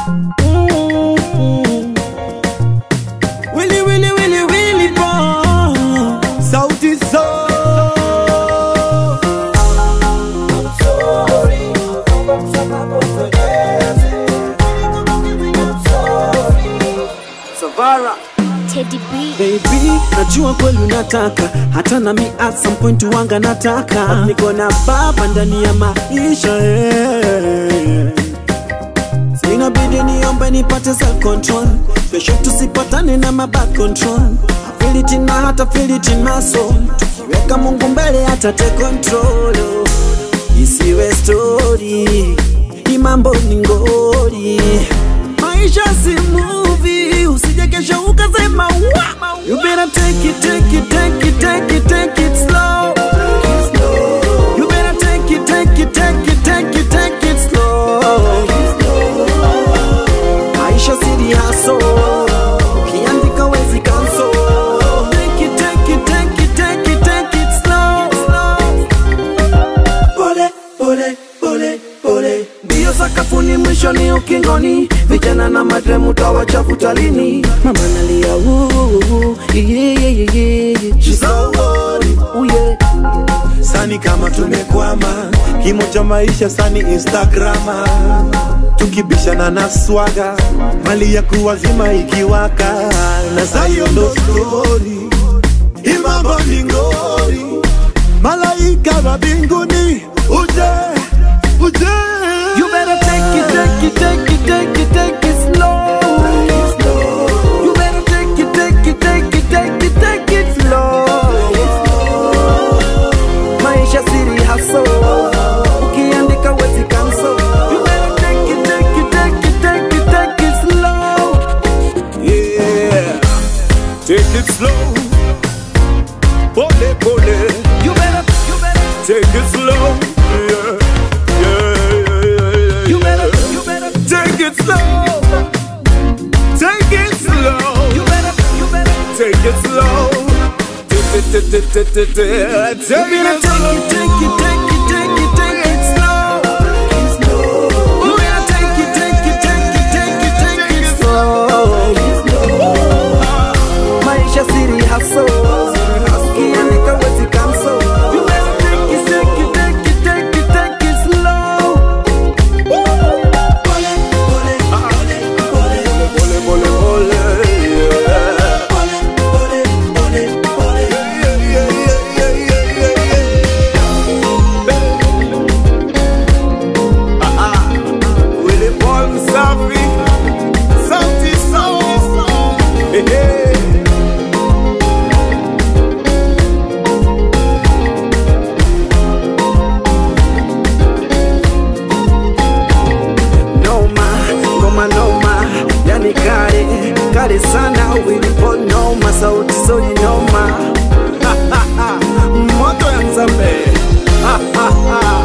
Mm. Willy, Willy, Willy, Willy Paul. Sauti Sol. Savara. Teddy B. Baby, najua kweli unataka hata nami at some point wanga nataka niko na baba ndani ya maisha eh. Inabidi niombe nipate self control kesho tusipatane na maback control feel it in my heart, I feel it in my soul tukiweka Mungu mbele hata take control oh. isiwe story hii mambo ni ngori maisha si movie usije kesho ukasema wa you better take it take it take it take it take it slow you better take it take it take it take it take it slow maisha siri haso ukiandika wezi kanso take it take it take it take it take it slow pole pole pole pole mbio sakafuni mwishoni ukingoni vijana na madremu tawachafuta lini mama nalia "Ooh, yeah, yeah, yeah, yeah." She's so worried. Ooh, yeah. sani kama tumekwama kimo cha maisha sani instagrama tukibishana na swaga mali ya kuwazima ikiwaka na sayo ndo stori imambo ni ngori malaika wa mbinguni uje uje You better take it, take it, take it, take it, take it slow. You better take it, take it, take it, take it, take it slow. Maisha siri haso, ukiandika wezi cancel. You better take it, take it, take it, take it, take it slow. yeah take it slow pole pole You better, you better, take it slow yeah yeah yeah yeah, yeah you better, you better, Take it slow. Take it slow. you better, you better. Take it slow. Take it, take it, take it, take it, You take better it take it, take it, take it, take it, take it slow. You better take it, take it, take it, take it, take it slow. Maisha siri haso, ukiandika wezi cancel. You better take it, take it, take it, take it, take it slow. Pole, pole, pole, pole, Pole, pole, pole, yeah. pole, pole, pole, pole. Yeah, yeah, yeah, yeah, yeah, yeah. Ah, ah. Willie Paul Msafi. Sauti Sol. Hey, hey. noma ngoma noma yani kale kale sana wilipo noma sauti soli noma moto ya nzambe